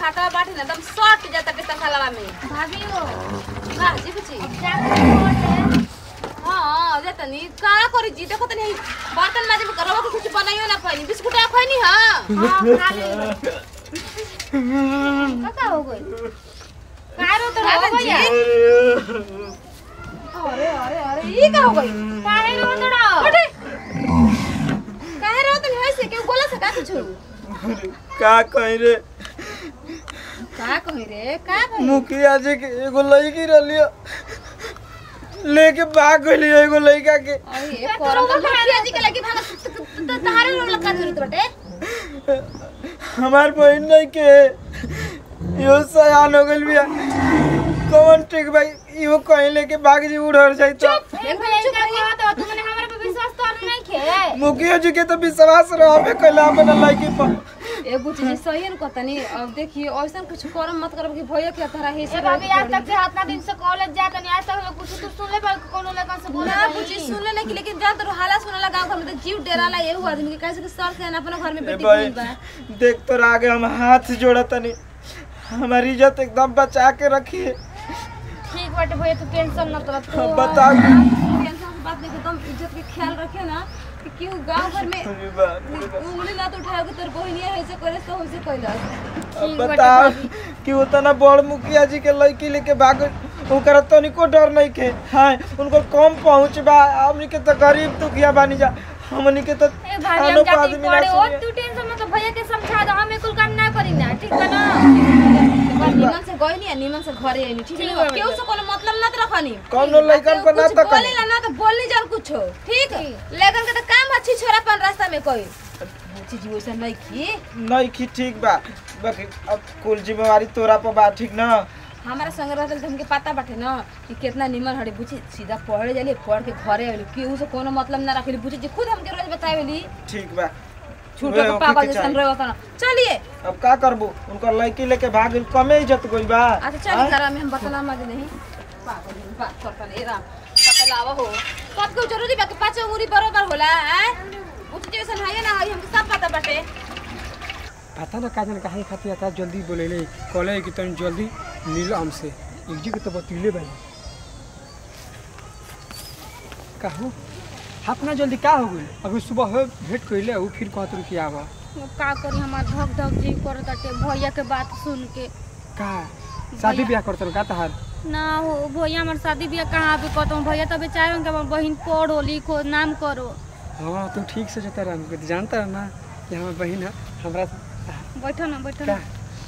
छाता बाटे ना एकदम सट जाता के तखालवा में भाभी हो ना जी बुची अब जाके बोलते हां जे तनी का करी जी देखो तनी बर्तन माजे में करवा के कुछ बनाइयो ना पानी बिस्कुट आ खैनी हां हाँ खा ले का हो गई का रो तो हो गई अरे अरे अरे ई का हो गई काहे रो तो अरे काहे रो तनी होइसे के बोला सका कुछ का कहीं रे का कहि रे का कहि मुखिया जी के एगो लड़की रलियो लेके भाग गइली एगो लड़का के अरे करम तो मुखिया जी के लगी भाग तो तहारे रोग लगा जरूरत बटे हमार बहन नहीं के यो सयान हो गइल बिया कौन ठीक भाई इहो कहीं लेके भाग जी उड़र जाई तो ए भैया का कहा तो तुमने हमरा पे विश्वास तो नहीं खे मुखिया जी के तो विश्वास रहबे कइला अपना लड़की पर ए बुची जी सही न कहतनी अब देखिए ऐसा कुछ करम मत करब कि भैया के तरह हे ए भाभी आज तक से इतना दिन से कॉलेज जात नहीं आज तक हमें कुछ तो सुन ले पर कोनो लड़का से बोला ना बुची सुन ले नहीं लेकिन जान तो हाला सुनला गांव घर में तो जीव डेरा ला एहू आदमी के कैसे कि सर से अपना घर में ए बेटी भाई भइल बा देख तो आगे हम हाथ जोड़तनी हमारी इज्जत एकदम बचा के रखिए ठीक बाटे भैया तू टेंशन मत ले तू बताओ टेंशन की बात नहीं एकदम इज्जत के ख्याल रखे ना कि क्यों गांव घर में अरे बाप रे बाप। उंगली ना तो उठाओगे तेरे बहनिया ऐसे करे तो वैसे कैलस अब ठीक बाटे बताओ भाभी। कि उतना बड़ मुखिया जी के लड़की लेके भाग ओकरा तनिको डर नहीं के हाँ उनको कम पहुँच बा हमनी के तो गरीब दुखिया बानी जा हमनी के तो ए भाभी खानो हम को जाती आदमी ना पड़े ओ सुनिए। तू टेंशन मत भैया के समझा दो हम कुल काम ना करी ना ठीक बा ना निमन से गइनी आ निमन से घरे आइनी ठीक ठीक है बा केहू से कोनो मतलब ना रखनी कौनो लइकन पर ना कुछ तकनी। बोली ला ना तो बोली जान कुछ ठीक लेकिन के तो काम अच्छी छोरा पन रास्ता में कोई बुची जी वैसा नहीं की नहीं की ठीक बा बाकी अब कुल जिम्मेवारी तोरा पर बा ठीक ना हमारा संग रहल तो हमके पता बाटे ना कि कितना निमन हड़े बुची सीधा पढ़े जाली पढ़ के घरे आवेली केहू से कोनो मतलब ना रखेली बुची जी खुद हमके रोज बतावेली ठीक बा छूटो उहे के होखे पागल के जैसन चाही। रहे होता ना चलिए अब का करबू उनका लड़की लेके भाग गइल कमे इज्जत गइल बा अच्छा चलिए घर में हम बतला मत नहीं पागल जैसन बात करता नहीं राम बतलावा हो कब को जरूरी बा कि पाँच उंगली बरोबर होला हैं बुची जी वैसन है ना है हमके सब पता बाटे पता ना का जाने काहे खातिर आता जल्दी बोलेले कहले कि तनी जल्दी मिलो हमसे एक जी के तो बतैले भाई कहू अपना जल्दी का हो गई अभी सुबह हो भेंट कइले उ फिर कहत रु कि आवा का करी हमार धक धक जी करताटे भैया के बात सुन के का शादी ब्याह करत रहो का तहार ना हो भैया हमार शादी बियाह कहाँ भी करता हूँ भैया तो बेचारे उनके हमार बहन पढ़ो लिखो नाम करो हाँ तुम ठीक से जता रहा तो जानता है ना कि हमार बहन है हमरा बैठो ना बैठो का ना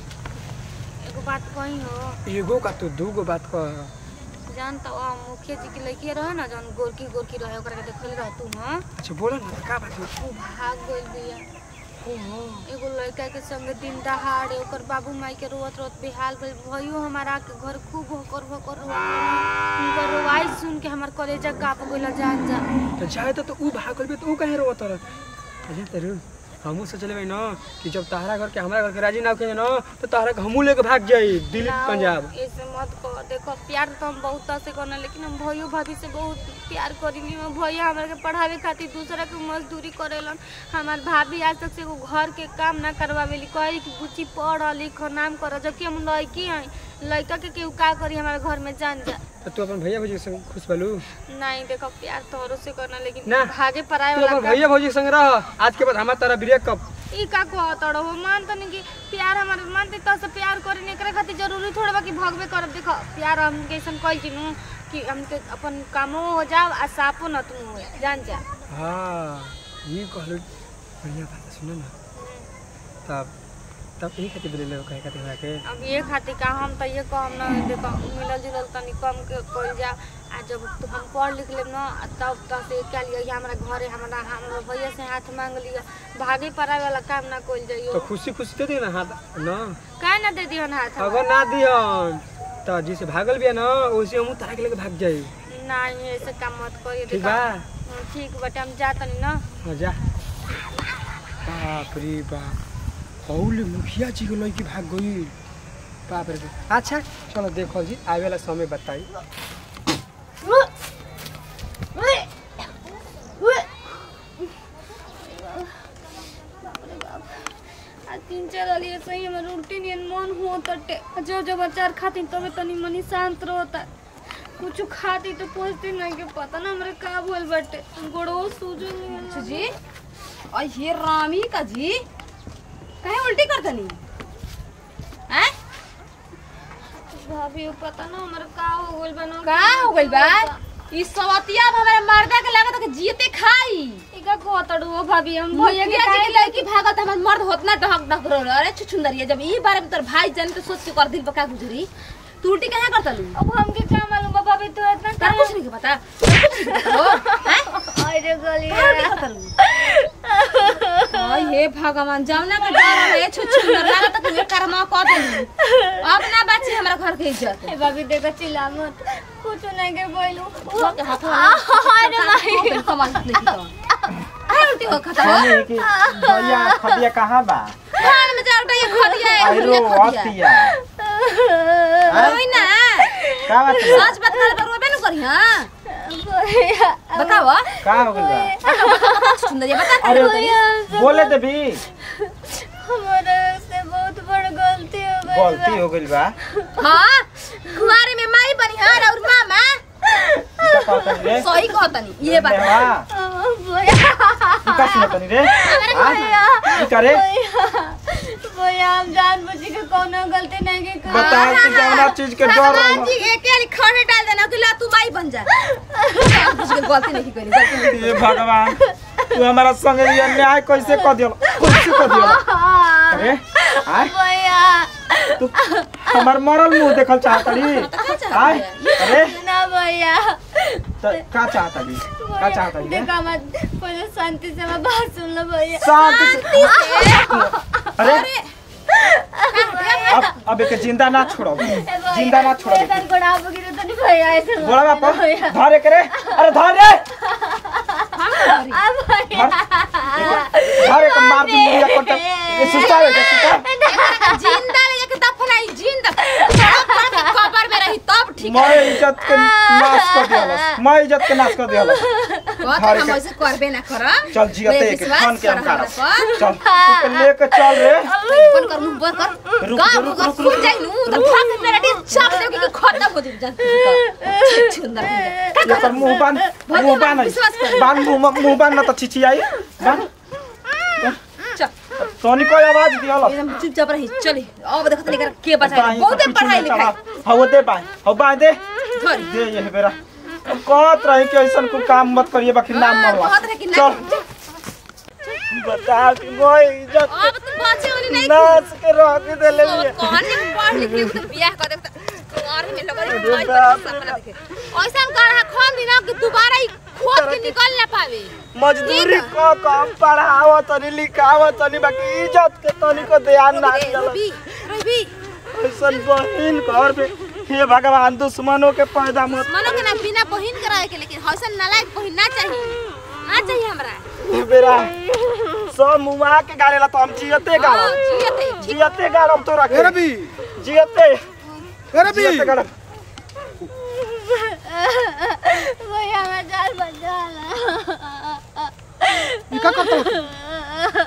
एगो बात कही हो एगो का तो दूगो बात कह जानता हो मुखिया जी की लड़की रहे ना जौन गोरकी गोरकी रहे ओकरा के देखल रह तू हाँ अच्छा बोलो ना का बात हो वो भाग गइल बिया ओहो एगो लड़का के संग दिन दहाड़े ओकर बाबू माई के रोवत रोवत बेहाल भइल भयो हमारा के घर खूब होकर होकर रोआ उनकर रोवाई सुन के हमार कलेजा काप गइल जान जा तो जाए तो, तो ऊ भाग गइल बे तो ऊ काहे रोवत रह अरे तेरू हमहू सोचले भाई ना कि जब तहरा घर के हमरा घर के राजी ना कहे ना तो तहरा के हमहू लेके भाग जाई दिल्ली ना, पंजाब ऐसे मत कर देखो प्यार तो हम बहुत से करना लेकिन हम भयो भाभी से बहुत प्यार करेंगे हम भैया हमारे के पढ़ावे खातिर दूसरा के मजदूरी करेलन हमार भाभी आज तक से एगो घर के काम ना करवावेली कहे कि बुच्ची पढ़ लिख नाम कर जबकि हम लड़की हैं लड़का के केहू का करी हमारे घर में जान जा तो तू अपन भैया भौजी के संग खुश बालू नहीं देखो प्यार तोहरो से करना लेकिन ना। भागे पराए तू वाला अपन काम भैया भौजी के संग रह आज के बाद हमार तारा ब्रेकअप ई का कहत हो मानत नहीं कि प्यार हमारे मानते तो से प्यार करे नहीं करे खातिर जरूरी थोड़े बा कि भगबे करब देखो प्यार हम कैसन कइल चिनु कि हमके अपन कामो हो जाओ आ सापो न तुम हो जान जा हाँ ये कहलू बढ़िया बात है, सुनो ना तब तब यही खातिर बोले कहे खातिर हमरा के अब ये खातिर का हम तो ये कहम ना देखो मिलल जुलल तनी कम के कइल जा आ जब तू हम पढ़ लिख लेब ना आ तब तक से क्या लिया हमरा घरे हमरा हमरा भैया से हाथ मांग लिया भागे पराए वाला काम ना कइल तो जाइयो खुशी खुशी दे दियो ना हाथ ना काहे ना दे दिहन हाथ हमरा? अगर ना दिहन तो जिसे भागल बिया ना वैसे हम तारा के लेके भाग जाई नहीं ऐसे काम मत करिए ठीक देखो बा हाँ, ठीक बटे हम जातनी ना हाँ जा बाप रे बाप हौले मुखिया जी के लड़की भाग गई बाप रे बाप अच्छा चलो देखो जी आवे वाला समय बताई आ तीन चार वाली सही हमर उल्टी नियन मन हो तटे जो जो बचार खाती तबे तनी मनी शांत रहता कुछ खाती तो पहुंचती नहीं के पता ना हमरे का भूल बटे गोड़ो सूजो अच्छा जी और ये रामी का जी कहे उल्टी कर दनी हैं भाभी वो पता ना हमरे का हो गइल बनो का हो गइल बा ई सवतिया अब हमारे मर्दा के लागत कि जीते खाई इका को तड़ो भाभी हम भैया भैया के जी के लड़की भागत हमर मर्द होतना डहक डहक रो अरे छुछुंदरिया जब ई बारे में तोर भाई जाने तो सोच के कर दिल पका गुजरी तू उल्टी कहां करता लू अब हमके क्या मालूम बा भाभी तू इतना तार कुछ नहीं के पता तार कुछ नहीं पता हो हैं अरे गली कहाँ उल्टी करता लू हाय हे भगवान जावना के डर है छुछुंदर लागत कि ये कर्मा क देलू अब ना बाची हमरा घर के इज्जत ए भाभी देखो चिल्ला मत कुछ नहीं के बोलू के हाथ अरे भाई कमाल नहीं की तो अरे उल्टी हो खता हो मम्मी की भैया खदिया कहाँ बा खान में जाओ ये खदिया है आइरो ये खदिया हतिया होई ना का बात बा? सच बात करे पर रोबे न करी हां भैया बताओ का हो गइल बा सुंदरिया बता अरे अरे बोले देबी हमारा से बहुत बड़ गलती हो गई गलती हो गइल बा हां कुंवारे में माई बनिहार और मामा का कहतनी रे सही कहतनी ये बात नेवा, भैया ई का सुनतनी रे हां ई करे भैया हम जान बुझ के कोनो गलती नहीं की कर बता कि जवना चीज के डर भगवान रहो जी एक के खड़े डाल देना कि ला तू माई बन जा कुछ के गलती नहीं करी गलती नहीं हे भगवान तू हमारा संगे ये अन्याय कैसे कर दियो कैसे कर दियो अरे आय भैया तू हमार मरल मुंह देखल चाहतड़ी आय अरे ना भैया त का चाहतड़ी का चाहतड़ी रे? देखा मत पहले शांति से मैं बात सुन लो भैया शांति से अरे अब अब एक जिंदा ना छोड़ो जिंदा ना छोड़ो ऐसा कोड़ा आप गिरे तो नहीं भैया ऐसे मत बोला करना बापा भैया धरे करे अरे धर रे हम करी अब भैया धर एक मार दी मुड़िया कोटा ये सुस्ता है क्या सुस्ता जिंदा ले जाके दफनाई जिंदा तब तक खबर में रही तब ठीक मैं इज्जत के नाश कर दिया मैं इज्जत के नाश कर दिया कहत धर हम के- ऐसे करबे ना कर चल जियते एक विश्वास खान के हम कर खा हमरा पर। चल तू के लेके चल रे बंद कर मुंह बंद कर रुक, गाँव रुक, अगर रुक, फूट रुक। जाई नु तो भाग मेरा डी चाप दे कि खत्म हो जाई जान सुंदर ये पर मुंह बांध मुंह बांध विश्वास कर। बांध मुंह मुंह बांध ना तो चिची आई बांध चल सोनी को आवाज दिया लो एकदम चुपचाप रही चली अब देखत नहीं कर के बचाई बहुते पढ़ाई लिखाई हव दे बाय हव बाय दे धरी दे ये बेरा कहत रही कि ऐसा कोई काम मत करिए बाकी नाम हाँ, मरवा कहत रहे कि चल ना- बता कि मोय इज्जत अब तुम बचे वाली नहीं नाच के रख दे ले लिए कौन ने पढ़ लिख के तो बियाह कर देता कुंवार में लगल अरे माई बाप पर सपना देखे ऐसा कर रहा खोन दिना कि दोबारा ही खोद के निकल ना पावे मजदूरी को कम पढ़ाव तनी लिखाव तनी बाकी इज्जत के तनी को ध्यान ना रे, दिया रवि रवि ऐसा बहिन घर पे हे भगवान दुश्मनों के पैदा मत मनो के ना बिना बहिन कराए के लेकिन हौसन नालायक बहिन ना चाहिए ना चाहिए हमरा हे बेरा सब मुआ के गाड़ेला तो हम जियते हाँ, गाड़ब जियते ठीक जियते गाड़ब तो ए रखे रवि जियते ए रवि जियते गाड़ब भैया मैं जान बचा ला ई का करत हो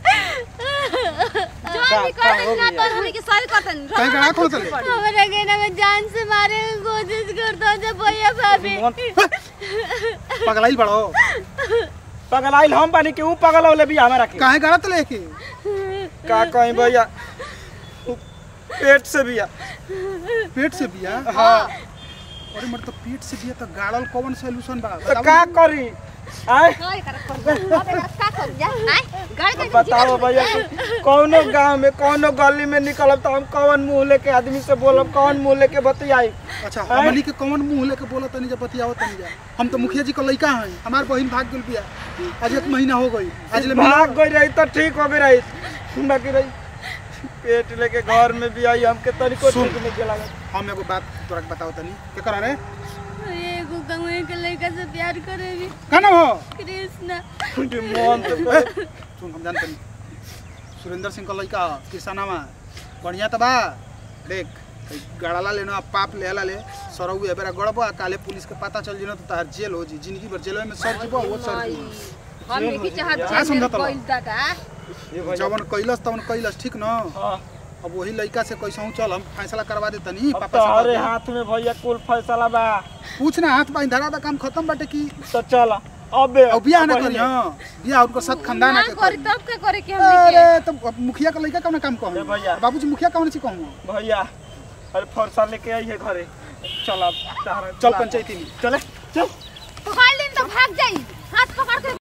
जो का- भी का कर हो ना गया? तो हमें के सारे करतन कहीं गड़ा खोल चले हमारा कहना मैं जान से मारे की कोशिश करता हूँ जब भैया भाभी पगलाइल बड़ो पगलाइल हम बानी के ऊ पगल होले भी हमारा के काहे गड़ा तले के का कहीं भैया ऊ पेट से बिया पेट से बिया हाँ अरे मर तो पेट से बिया तो गाड़ल कौन सोल्यूशन बा तो का करी आय काय कर अब का कर जा आय गाड़ी के बताओ भैया कि कौनो गांव में कौनो गली में निकलब तो हम कौन मुंह लेके आदमी से बोलब कौन मुंह लेके बतियाई अच्छा हैं? हमनी के कौन मुंह लेके बोला तनी जब बतियाओ तनी जा हम तो मुखिया जी का लड़का हैं हमार बहन भाग गेल बिया आज एक महीना हो गई आज ले भाग गई रही तो ठीक हो गई रही बाकी रही पेट लेके घर में भी आई हमके तनिको सुन। ठीक नहीं लगा हम एगो बात तोरा के बताओ तनी के करा रे एगो गाँव के लड़का से प्यार करे भी का नाम हो कृष्णा मन तो ए, सुन हम जानते नहीं सुरेंद्र सिंह का लड़का ह, किसानामा बढ़िया तो बा देख ई गड़ाला लेना पाप लेला ले सरऊ एबेरा गड़बो आ काले पुलिस के पता चल जिनो तो तार जेल हो जी जिंदगी भर जेल में सर जीबो वो सर जीबो हम जेल नहीं हो चाहत जाइए। का जेल में समझत हलो? कोई दादा ये भैया जवन कैलस तवन कैलस ठीक न हाँ अब वही लड़का से कैसे चल हम फैसला करवा दे तनी अब पापा तो से हरे कहते। हाथ में भैया कुल फैसला बा पूछ ना हाथ बाई धरा बा काम खत्म बाटे की तो चल अबे अब बियाह ना अब करी पहिले। हां बियाह उनको साथ खानदान ना के करी करी तब के करे के हमनी के अरे तो अब मुखिया का लड़का कौन काम कहूं ए भैया। बाबूजी मुखिया कौन सी कहूं भैया अरे फरसा लेके आई है घरे चल अब तारा- चल पंचायती में चले चल पकड़ लेन तो भाग जाई हाथ पकड़ के